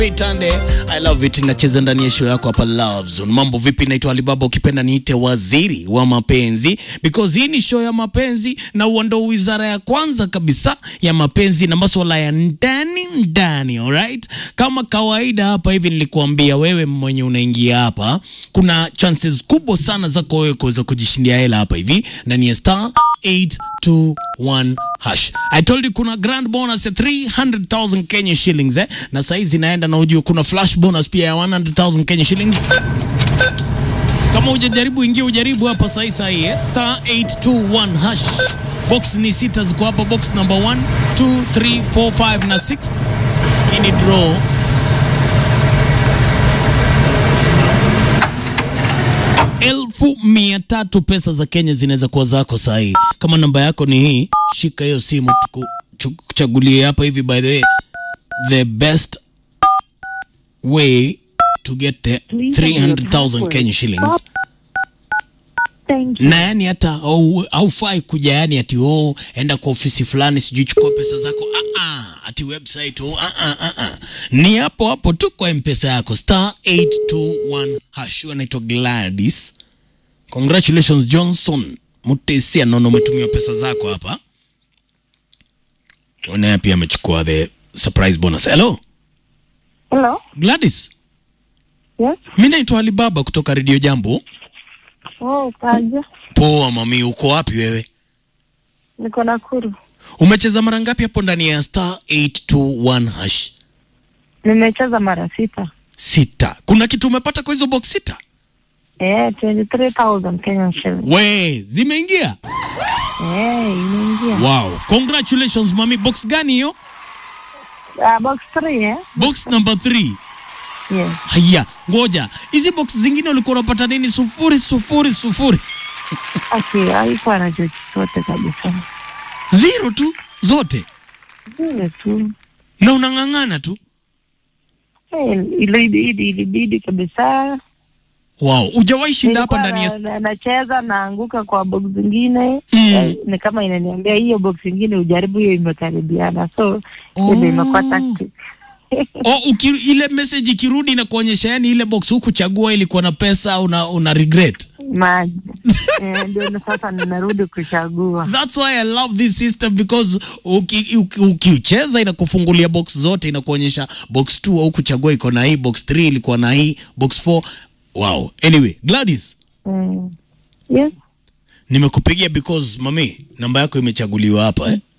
Pitande, I love it. Nacheza ndani ya show yako hapa Love Zone. Mambo vipi? Naitwa Alibaba, ukipenda niite waziri wa mapenzi, because hii ni show ya mapenzi na huo ndo wizara ya kwanza kabisa ya mapenzi na masuala ya ndani ndani. Alright, kama kawaida hapa hivi nilikuambia wewe mwenye unaingia hapa, kuna chances kubwa sana zako wewe kuweza kujishindia hela hapa hivi ndani ya star 821 hash. I told you kuna grand bonus ya 300,000 Kenya shillings eh? Na saizi naenda na ujue kuna flash bonus pia ya 100,000 Kenya shillings. Kama hujajaribu ingia ujaribu hapa sahi sahi eh? Star 821 hash. Box ni sita ziko hapa, box number 1, 2, 3, 4, 5 na 6. Hii ni draw. elfu mia tatu pesa za Kenya zinaweza kuwa zako sahii. Kama namba yako ni hii, shika hiyo simu tuku- tukuchagulie hapa hivi. By the way, the best way to get the 300,000 Kenya shillings Thank you. na yani hata au- haufai kuja yani ati oh, enda kwa ofisi fulani sijui chukua pesa zako ah, ah, ati website oh, ah, ah, ah, ah. ni hapo hapo tu kwa mpesa yako star 821 hash anaitwa Gladys congratulations Johnson Mutesia nono umetumiwa pesa zako hapa naye pia amechukua the surprise bonus hello Hello? Gladys Yes? mi naitwa Alibaba kutoka Radio Jambo Oh, kaje? poa mami uko wapi wewe Niko Nakuru. Umecheza mara ngapi hapo ndani ya star 821 hash? Nimecheza mara sita. Sita. Kuna kitu umepata kwa hizo box sita? Eh, 23,000 Kenyan shillings. We, zimeingia? Eh, imeingia. Wow. Congratulations mami. Box gani hiyo? Ah, box 3 eh? Box number 3. Yes. Haya, ngoja. Hizi box zingine ulikuwa unapata nini? Sufuri sufuri sufuri. Okay, haikuwa na chochote kabisa. Zero tu zote. Vile tu. Na unang'ang'ana tu. Eh, ilibidi ilibidi kabisa. Wow. Hujawahi shinda hapa Nilikuwa ndani ya na- na- nacheza naanguka kwa box zingine Mm. eh, ni kama inaniambia hiyo box ingine ujaribu hiyo imekaribiana so hiyo ndio imekuwa tactic Oh, uki, ile message ikirudi na kuonyesha yani ile box hukuchagua ilikuwa na pesa una, una regret. maji eh, ndio na sasa ninarudi kuchagua That's why I love this system because uki- uki- ukiucheza inakufungulia box zote, inakuonyesha box 2 au kuchagua iko na hii, box 3 ilikuwa na hii, box 4. Wow. Anyway, Gladys, mm. yes nimekupigia because mami, namba yako imechaguliwa hapa eh?